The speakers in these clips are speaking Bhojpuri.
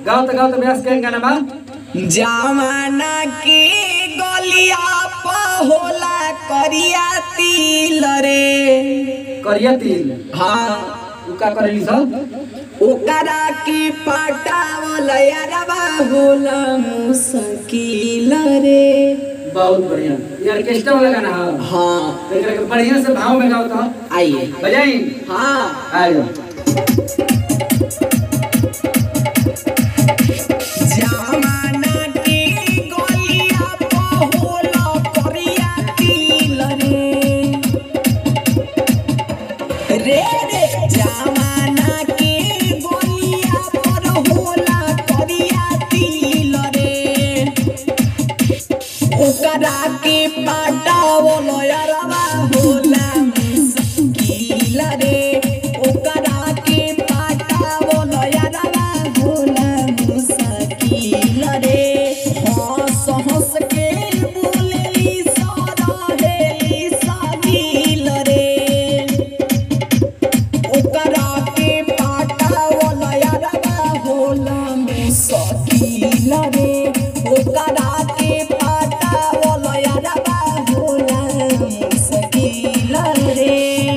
गाओ तो गाओ तो ब्यास के गाना बा जमाना की गलिया पा होला करिया तिल रे करिया तिल हाँ उ का करेली सब ओकरा की पटावल यारबा होला मुश्किल रे बहुत बढ़िया ये ऑर्केस्ट्रा वाला गाना है हाँ तो एकरा के बढ़िया से भाव में गाओ तो आइए बजाई हाँ आ जाओ जमाना की गलिया पा होला करिया तिल रे रे रे जमाना की गलिया पर होला करिया तिल रे ओकरा के पटावल यारवा होला मुश्किल रे ओकरा के पटावल यारवा होला मुश्किल रे हंस हंस के बोलेली सरहेली सागिल रे ओकरा के पटावल यारवा होला मुश्किल रे ओकरा के पटावल यारवा होला मुश्किल रे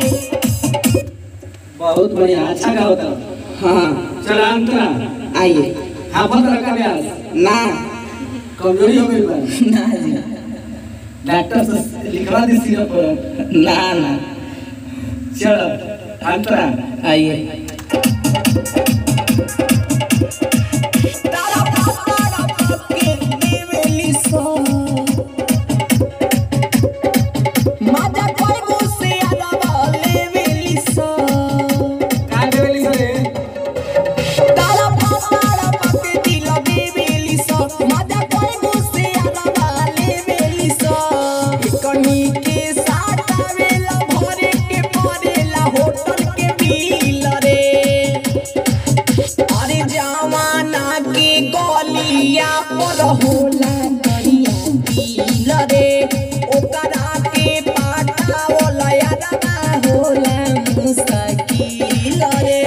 बहुत बढ़िया अच्छा गाओ तो हाँ चल अंतरा आइए हाफत रखा ब्यास ना कमजोरी हो गई बा ना जी डॉक्टर से लिखवा दी सिरप पर ना ना चल अंतरा आइए तारा पापा के देवेली सो माजा कोई गुस्से आवा लेवेली सो का देवेली सरे तारा पापा के दिल देवेली सो माजा कोई गुस्से आवा लेवेली सो कनी के साथ आवेला भरे के परेला होटल के बिल रे अरे जमाना के गलिया पर होला करिया दिल रे ओकरा के पाटावल यारबा होला मुश्किल रे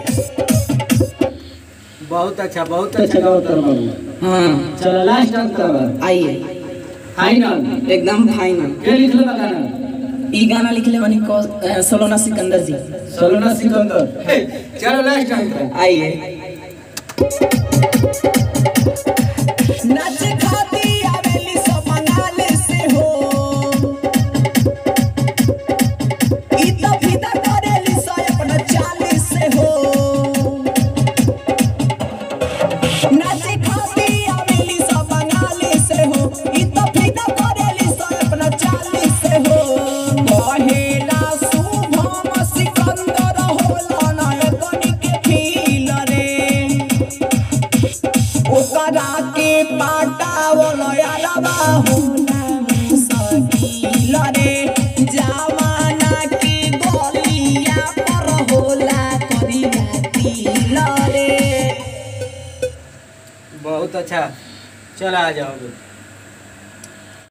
बहुत अच्छा बहुत अच्छा गाओ तो बाबू हाँ चल लास्ट अंतरा आइए फाइनल एकदम फाइनल के लिखले बा गाना ई गाना लिखले बनी को अ, सलोना सिकंदर जी सलोना सिकंदर चलो लास्ट अंतरा आइए नाच खाती आवेली सब बंगाल से हो ई तो फिदा करेली सो अपना चाल से हो नाच खाती आवेली सब बंगाल से हो ई तो फिदा करेली सो अपना चाल से हो पहेला शुभम सिकंदर होला नायकनी के फील रे ओकरा के पाटावल यारबा होला मुश्किल रे जमाना के गलिया पर होला करिया तिल रे बहुत अच्छा चल आ जाओ